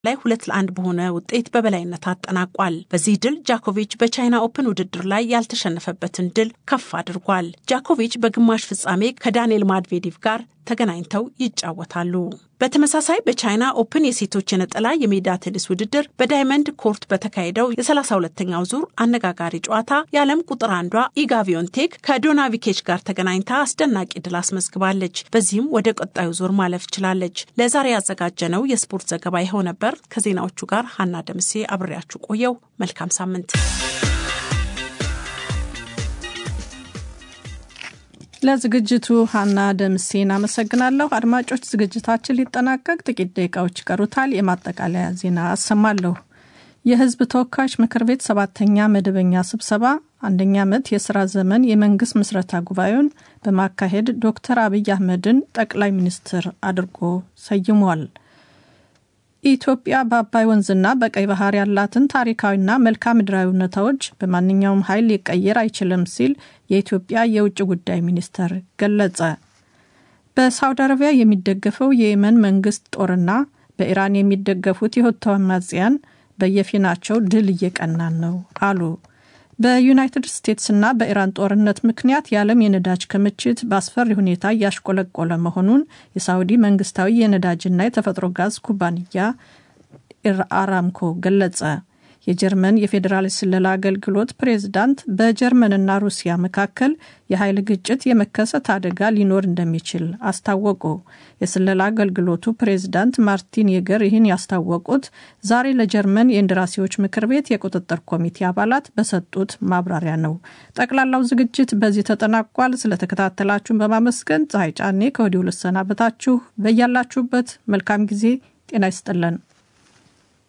ላይ ሁለት ለአንድ በሆነ ውጤት በበላይነት አጠናቋል። በዚህ ድል ጃኮቪች በቻይና ኦፕን ውድድር ላይ ያልተሸነፈበትን ድል ከፍ አድርጓል። ጃኮቪች በግማሽ ፍጻሜ ከዳንኤል ማድቬዴቭ ጋር ተገናኝተው ይጫወታሉ። በተመሳሳይ በቻይና ኦፕን የሴቶች የነጠላ የሜዳ ቴኒስ ውድድር በዳይመንድ ኮርት በተካሄደው የ32ኛው ዙር አነጋጋሪ ጨዋታ የዓለም ቁጥር አንዷ ኢጋ ቪዮንቴክ ከዶናቪኬች ጋር ተገናኝታ አስደናቂ ድል አስመዝግባለች። በዚህም ወደ ቀጣዩ ዙር ማለፍ ችላለች። ለዛሬ ያዘጋጀነው የስፖርት ዘገባ ይኸው ነበር። ከዜናዎቹ ጋር ሀና ደምሴ አብሬያችሁ ቆየው። መልካም ሳምንት። ለዝግጅቱ ሀና ደምሴን አመሰግናለሁ። አድማጮች፣ ዝግጅታችን ሊጠናቀቅ ጥቂት ደቂቃዎች ይቀሩታል። የማጠቃለያ ዜና አሰማለሁ። የሕዝብ ተወካዮች ምክር ቤት ሰባተኛ መደበኛ ስብሰባ አንደኛ ዓመት የሥራ ዘመን የመንግሥት ምስረታ ጉባኤውን በማካሄድ ዶክተር አብይ አህመድን ጠቅላይ ሚኒስትር አድርጎ ሰይሟል። ኢትዮጵያ በአባይ ወንዝና በቀይ ባህር ያላትን ታሪካዊና መልክዓ ምድራዊ እውነታዎች በማንኛውም ኃይል ሊቀየር አይችልም ሲል የኢትዮጵያ የውጭ ጉዳይ ሚኒስተር ገለጸ። በሳውዲ አረቢያ የሚደገፈው የየመን መንግስት ጦርና በኢራን የሚደገፉት የሁቲ አማጽያን በየፊናቸው ድል እየቀናን ነው አሉ። በዩናይትድ ስቴትስና በኢራን ጦርነት ምክንያት የዓለም የነዳጅ ክምችት በአስፈሪ ሁኔታ እያሽቆለቆለ መሆኑን የሳውዲ መንግስታዊ የነዳጅና የተፈጥሮ ጋዝ ኩባንያ አራምኮ ገለጸ። የጀርመን የፌዴራል ስለላ አገልግሎት ፕሬዝዳንት በጀርመንና ሩሲያ መካከል የኃይል ግጭት የመከሰት አደጋ ሊኖር እንደሚችል አስታወቁ። የስለላ አገልግሎቱ ፕሬዝዳንት ማርቲን የገር ይህን ያስታወቁት ዛሬ ለጀርመን የእንደራሴዎች ምክር ቤት የቁጥጥር ኮሚቴ አባላት በሰጡት ማብራሪያ ነው። ጠቅላላው ዝግጅት በዚህ ተጠናቋል። ስለተከታተላችሁን በማመስገን ፀሐይ ጫኔ ከወዲሁ ልሰናበታችሁ። በያላችሁበት መልካም ጊዜ ጤና ይስጥልን።